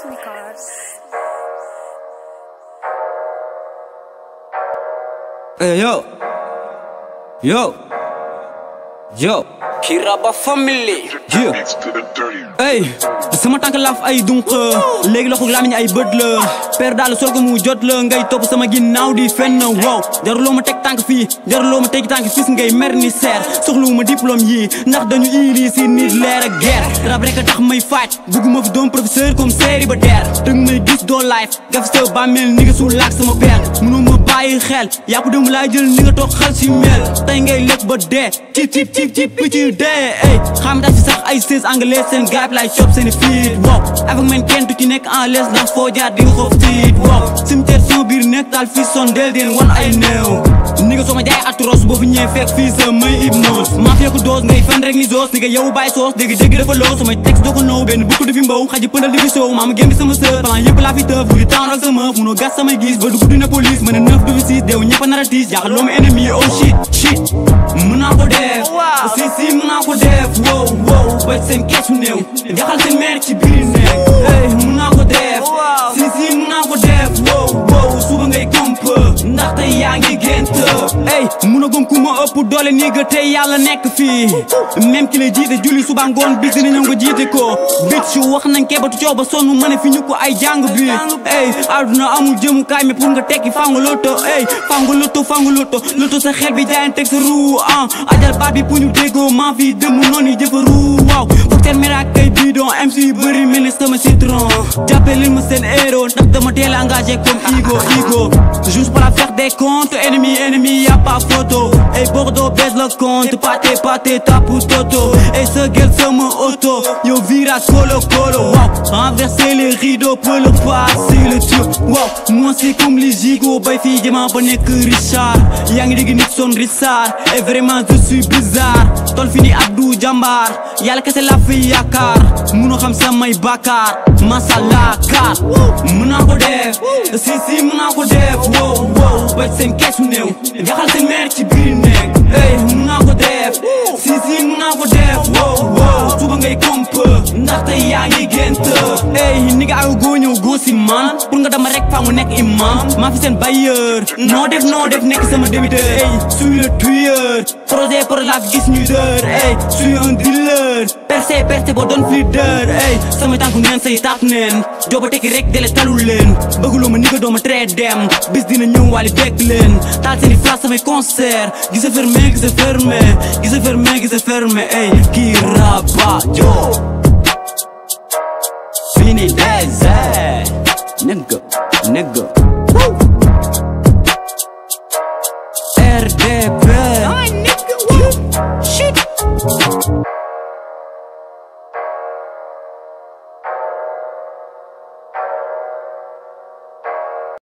Records. Hey, yo. Yo. Yo. Kiraba family Yeah. Beats to the dirty. Hey. sama tànk laaf ay dunq léegi loxo lamiñ ay bët la per daal sol ko mu jot la ngay topp sama ginnaaw di fenn wow jaruloo ma teg tànk fii jaruloo ma teg tànk fis ngay mer ni seer soxluwu ma diplôme yii ndax dañu iri si nit leer ak guerre rab rek a tax may faaj bugguma fi doon professeur comme série ba der dëgg may gis doo life gaf sa bàmmeel ni nga suul laak sama père mënu ma bàyyi xel yàpp dem laa jël ni nga toog xal si mel tey ngay lekk ba dee cip cip cip cip picc dee ey xam daa si sax ay sées anglais seen gaab lay chop seen fiit wow avec man kenn du ci nekk en l'aise ndax foo jaar di nga xof tiit wow cimetière sama biir nekk daal fii son del deen wan ay néew ni nga soo ma jaay atros boo fi ñëwee fekk fii sa may hypnose maa fekk dose ngay fen rek ni zoos ni nga yow bàyyi soos dégg dégg dafa loo samay texte doo ko now benn bukk du fi mbaw xaji pëndal di fi soow maa ma génn sama sër plan yëpp laa fi tëf du di temps ak sama meuf munoo gas samay gis ba dugg dina police mën a neuf du fi siis deew ñëpp a nar a tiis jaaxal loo ma ennemi oh shit shit mën naa ko def si si mën naa ko def wow wow ba seen keesu néew jaxal seen mère ci biir néeg hey mën naa ko def si si mën naa ko def wow wow suba ngay komp ndaxte yaa ngi gént hey mun a gëm ku ma ëpp doole nii ga tey yàlla nekk fii même ki lay jiite julli suba ngoon bis dina ñëw nga jiite ko bit su wax nañ kebatu coow ba sonn mën a fi ñu ko ay jàng bi hey àdduna amul jëmukaay mais pour nga tekki faa nga loto hey faa nga loto faa nga loto loto sa xel bi jaayan teg sa ruu ah ajal baat bi pour ñu déggoo maa fi dëmm noonu yi jëfa ruu waaw foog teen miraak kay bidon MC yu bëri mel ni sama citron jàppee leen ma seen héros ndax dama teel engagé comme Igo Igo juste pour la faire des comptes ennemi ennemi y'a pas photo et Bordeaux baisse le compte pâté pâté tapu toto et ce gueule sama auto yo vira colo colo wow renverser les rideaux pour le passer le tube wow moi c'est comme les gigots bay fii jëma ba nekk Richard yaa ngi dégg Nixon Richard et vraiment je suis bizarre tol fi ni Abdou Jambar yàlla kese la fi yaakaar munoo xam samay bàkkaar masala kaar mën naa ko def si si mën naa ko def wow wow ba seen keesu néew jaxal seen mère ci biir néeg hey mën naa ko def si si mën naa ko def wow wow suba ngay komp ndaxte yaa ngi gént hey ni nga aw goo ñëw goo si man pour nga dama rek faa mu nekk imam maa fi seen bailleur noo def noo def nekk sama débiteur hey suis le tueur projet projet laa fi gis ñuy dër hey suis un dealer percé percé boo doon fleader hey sama tànku neen say taat neen jooba tekki rek dele talul leen bëgguloo ma ni nga dooma tree dem bis dina ñëw wàlli bekk leen taal seeni place samay concert gisa fermé gisa fermé gisa fermé gisa fermé hey kii rabat yo fini désert nigga nigga